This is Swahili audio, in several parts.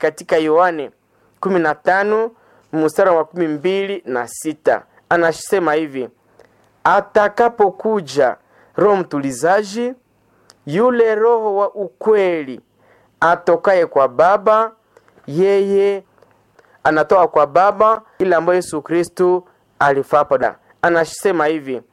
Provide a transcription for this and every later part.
katika Yohane 15 mstari wa makumi mbili na sita anasema hivi: atakapokuja Roho mtulizaji, yule Roho wa ukweli atokaye kwa Baba, yeye anatoka kwa Baba, ile ambayo Yesu Kristu alifapa. Anasema hivi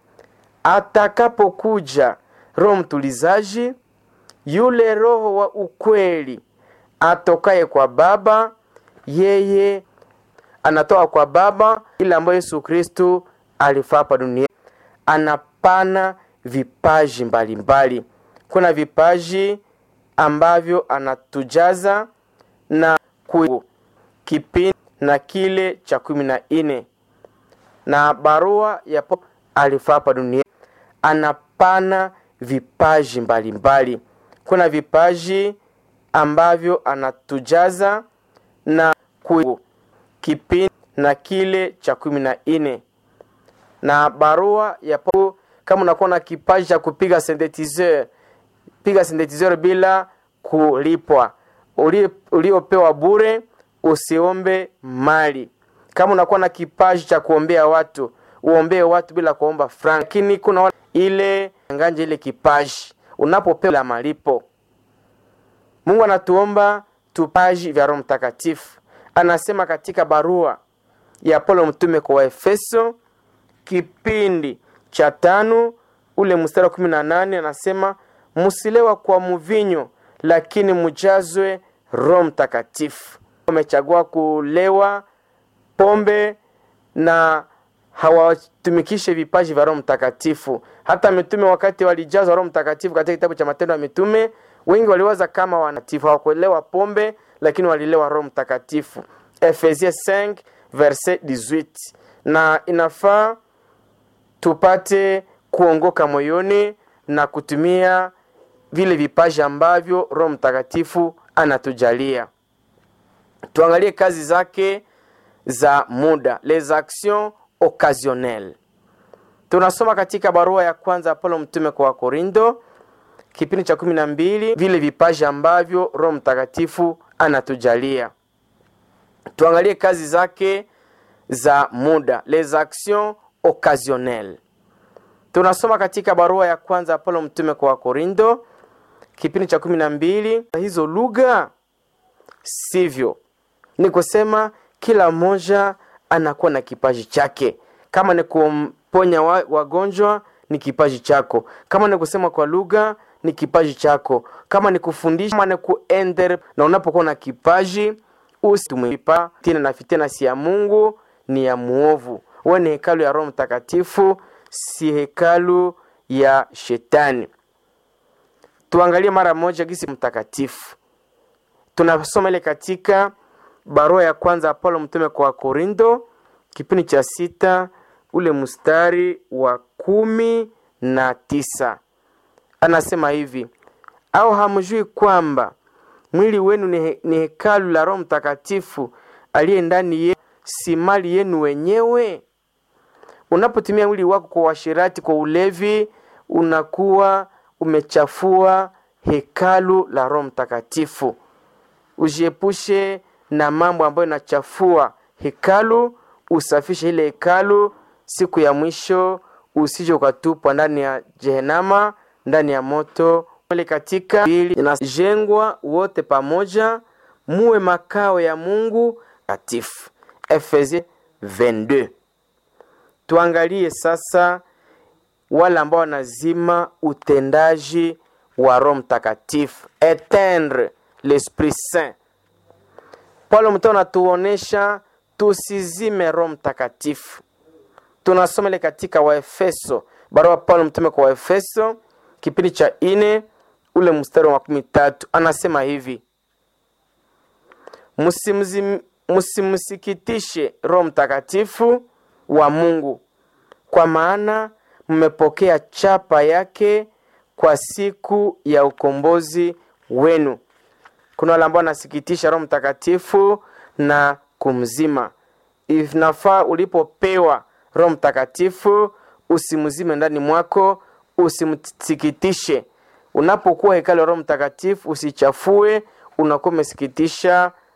atakapokuja Roho mtulizaji, yule Roho wa ukweli atokaye kwa Baba, yeye anatoka kwa Baba, ile ambayo Yesu Kristu alifaa hapa duniani. Anapana vipaji mbalimbali mbali. Kuna vipaji ambavyo anatujaza na ku kipindi na kile cha kumi na nne na barua ya alifaa hapa duniani. Anapana vipaji mbalimbali mbali. Kuna vipaji ambavyo anatujaza na ku kipindi na kile cha kumi na nne na barua ya kama unakuwa na kipaji cha kupiga synthetizer, piga synthetizer bila kulipwa, uliopewa bure, usiombe mali. Kama unakuwa na kipaji cha kuombea watu, uombee watu bila kuomba frank. Lakini kuna ile nganje ile kipaji unapopewa la malipo. Mungu anatuomba tupaji vya Roho Mtakatifu. Anasema katika barua ya Paulo mtume kwa Waefeso kipindi cha tano ule mstari wa kumi na nane anasema musilewa kwa mvinyo, lakini mujazwe Roho Mtakatifu. Wamechagua kulewa pombe na hawatumikishe vipaji vya Roho Mtakatifu. Hata mitume wakati walijazwa Roho Mtakatifu katika kitabu cha Matendo ya Mitume, wengi waliwaza kama wanatifu, hawakuelewa pombe, lakini walilewa Roho Mtakatifu. Efesie 5 verset 18. Na inafaa tupate kuongoka moyoni na kutumia vile vipaji ambavyo Roho Mtakatifu anatujalia. Tuangalie kazi zake za muda, les actions occasionnelles. Tunasoma katika barua ya kwanza Paulo mtume kwa Wakorindo kipindi cha kumi na mbili vile vipaji ambavyo Roho Mtakatifu anatujalia. Tuangalie kazi zake za muda, les actions occasionnelles. Tunasoma katika barua ya kwanza ya Paulo mtume kwa Wakorindo kipindi cha kumi na mbili hizo lugha sivyo, ni kusema kila mmoja anakuwa na kipaji chake. Kama ni kumponya wagonjwa ni kipaji chako, kama ni kusema kwa lugha ni kipaji chako, kama ni kufundisha, kama ni kuender. Na unapokuwa na kipaji usitumwipa tena na fitina, si ya Mungu ni ya muovu. Wewe ni hekalu ya Roho Mtakatifu, si hekalu ya Shetani. Tuangalie mara moja gisi mtakatifu. Tunasoma ile katika barua ya kwanza Paulo mtume kwa Korinto kipindi cha sita ule mstari wa kumi na tisa anasema hivi: au hamjui kwamba mwili wenu ni, he, ni hekalu la Roho Mtakatifu aliye ndani yenu, si mali yenu wenyewe? Unapotumia mwili wako kwa uasherati, kwa ulevi, unakuwa umechafua hekalu la Roho Mtakatifu. Ujiepushe na mambo ambayo inachafua hekalu, usafishe ile hekalu. Siku ya mwisho usije ukatupwa ndani ya Jehenama, ndani ya moto. Katika inajengwa wote pamoja, muwe makao ya Mungu takatifu. Efesie 22. Tuangalie sasa wale ambao wanazima utendaji wa Roho Mtakatifu, etendre l'Esprit Saint. Paulo mtume anatuonesha tusizime Roho Mtakatifu. Tunasoma ile katika Waefeso, barua Paulo mtume kwa Waefeso kipindi cha ine ule mstari wa makumi tatu anasema hivi: msimsikitishe Roho Mtakatifu wa Mungu, kwa maana mmepokea chapa yake kwa siku ya ukombozi wenu. Kuna wale ambao wanasikitisha Roho Mtakatifu na kumzima. Inafaa ulipopewa Roho Mtakatifu usimzime ndani mwako, usimsikitishe. Unapokuwa hekalu ya Roho Mtakatifu usichafue, unakuwa umesikitisha